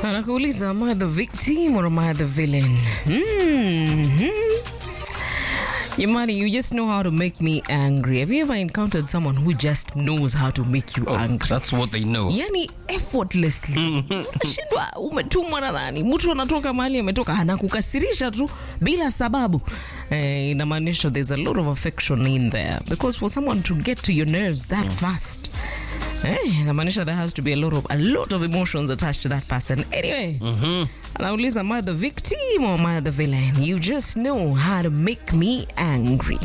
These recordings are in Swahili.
anakuuliza am I the victim or am I the villain? Mm-hmm. Yamani, you just know how to make me angry. Have you ever encountered someone who just knows how to make you angry? That's what they know. yani effortlessly shindwa umetumwa na nani mtu anatoka mahali ametoka anakukasirisha tu bila sababu eh, inamaanisha there's a lot of affection in there because for someone to get to your nerves that fast eh, inamaanisha there has to be a lot of, a lot of emotions attached to that person anyway anauliza am I the victim or am I the villain you just know how to make me angry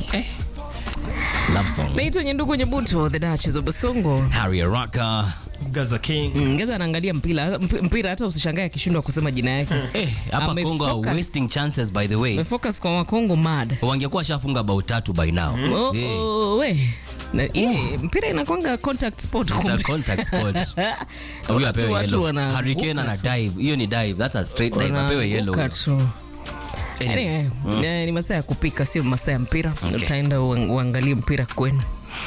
Love song. naitwa nyendugu nyebuto the Duchess of Basongo Harry Araka. Gaza King. Mm, Ngeza anaangalia mpira mp- mpira hata usishangae akishindwa kusema jina yake. Eh, hapa Ame Congo are focus. wasting chances by the way. Amefocus kwa Wakongo mad. Wangekuwa shafunga bao tatu by now. Oh, Eh, oh, we. Na, eh, mpira inakwanga contact sport it's a kumbe. contact sport. Huyu Watu- apewe watu yellow. wana- Hurricane ana dive. Hiyo ni dive. That's a straight dive. Apewe yellow. Wanaanguka tu. Anyways. Anyway, eh, ni masaa ya kupika sio masaa ya mpira Okay. utaenda uang- uangalie mpira kwenu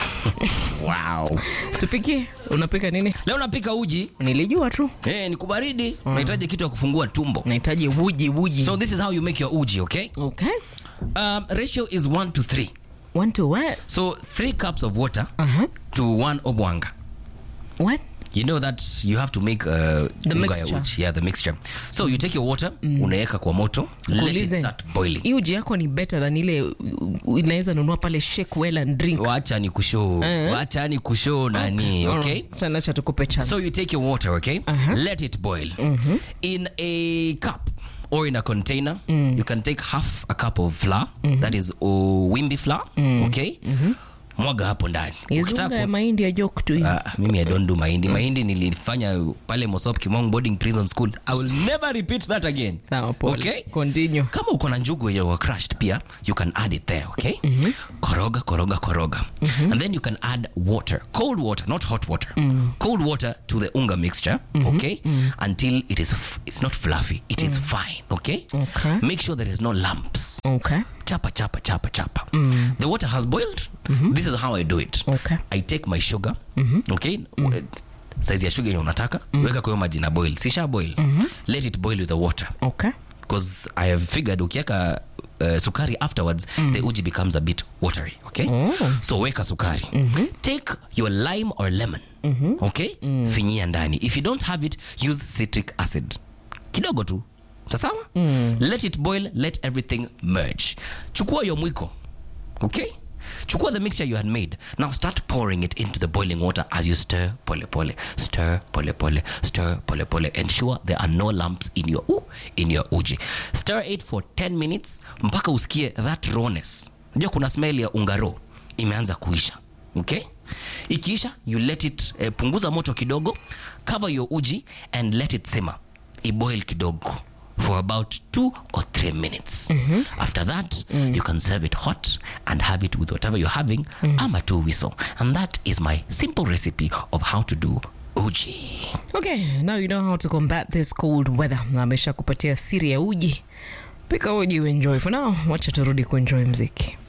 Wow. tupikie unapika nini Leo napika uji. nilijua tu Eh, ni kubaridi. Unahitaji kitu ya kufungua tumbo. nahitaji uji uji So this is how you make your uji, okay? okay Um, ratio is 1 to 3. want to what So 3 cups of water uh-huh. to 1 obwanga. what You know that you have to make uh, The unga ya mixture. uji. Yeah, the mixture. So you take your water, unaweka kwa moto, let it Kuulize, start boiling. hii uji yako ni better than ile uh, inaweza nunua pale shake well and drink Wacha ni kushow. Eh. Wacha ni kushow nani, okay? sana cha tukupe chance So you take your water, okay? Uh-huh. Let it boil. In a cup or in a container, you can take half a cup of flour. That is uh, wimbi flour, okay? Mwaga hapo ndani. izunga Ukitaka ya ku- mahindi ya joke tu Ah, mimi I don't do mahindi. Mahindi nilifanya pale Mosop Kimong Boarding Prison School. I will never repeat that again. sawa pole Okay? continue kama uko na njugu yenye wa crushed pia you can add it there okay koroga koroga koroga and then you can add water cold water not hot water cold water to the unga mixture okay until it is f- it's not fluffy it is fine okay Okay. make sure there is no lumps okay chapa chapa chapa chapa the water has boiled this is how i do it Okay. i take my sugar okay size ya sugar yenye unataka weka kwa hiyo maji na boil sisha boil let it boil with the water okay because I have figured ukiweka uh, sukari afterwards the uji becomes a bit watery okay so weka sukari take your lime or lemon okay finyia ndani if you don't have it use citric acid kidogo tu sasawa let it boil let everything merge chukua your mwiko okay chukua the mixture you had made now start pouring it into the boiling water as you stir pole pole stir pole pole stir pole pole ensure there are no lumps in your uh, in your uji stir it for 10 minutes mpaka usikie that rawness unajua kuna smell ya ungaro imeanza kuisha okay ikiisha you let it eh, punguza moto kidogo cover your uji and let it simmer iboil kidogo for about two or three minutes. After that, you can serve it hot and have it with whatever you're having, ama tu whistle. And that is my simple recipe of how to do uji. okay now you know how to combat this cold weather na amesha kupatia siri ya uji pika uji uenjoy for now wacha turudi kuenjoy mziki